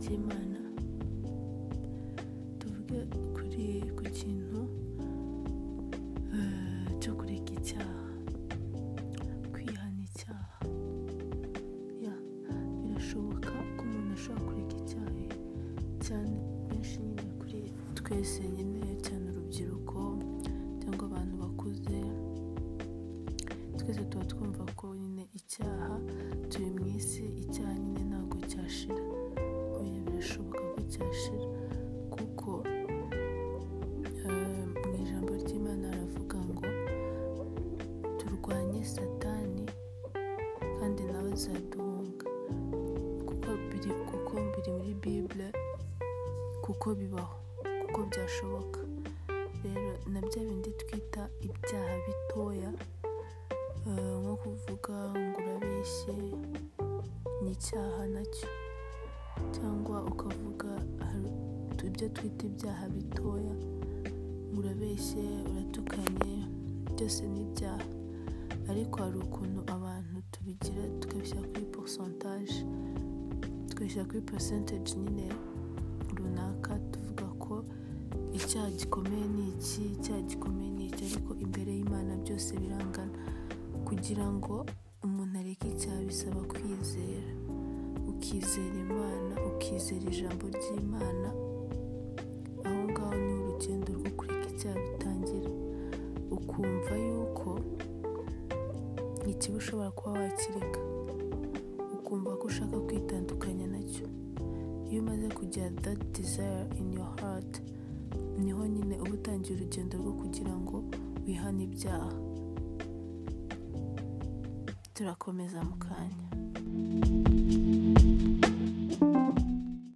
cy'imana tuvuge kuri ku kintu eh, cyo kureka icyaha kwihana icyaha Ya, birashoboka ko umuntu ashobora kureka icyaha cyane benshi nyine kuri twese nyine cyane urubyiruko cyangwa abantu bakuze twese tuba twumva ko nyine icyaha turi mu isi icyaha nyine ntabwo cyashira oya birashoboka ko cyashira kuko eh, mu ijambo ry'imana haravuga ngo turwanye satani kandi nawe azaduhunga kuko biri kuko biri muri bibure kuko bibaho kuko byashoboka rero na bya bindi twita ibyaha bitoya eh, nko kuvuga ngo urabeshye ni icyaha nacyo cyangwa ukavuga hari- tu- ibyo twita ibyaha bitoya ngo urabeshye uratukanye byose ni ibyaha ariko hari ukuntu abantu tubigira tukabishyira kuri porosantaje tukabishyira kuri porosantaje nyine runaka tuvuga ko icyaha gikomeye ni iki icyaha gikomeye ni iki ariko imbere y'imana byose birangana kugira ngo umuntu areke icyaha bisaba kwizera ukizera imana ukizera ijambo ry'imana aho ngaho ni urugendo rwo kureka icyaha bitangira ukumva yuko ikibi ushobora kuba wakireka ukumva ko ushaka kwitandukanya nacyo iyo umaze kugira that desire in your heart niho nyine uba utangiye urugendo rwo kugira ngo wihane ibyaha turakomeza mu kanya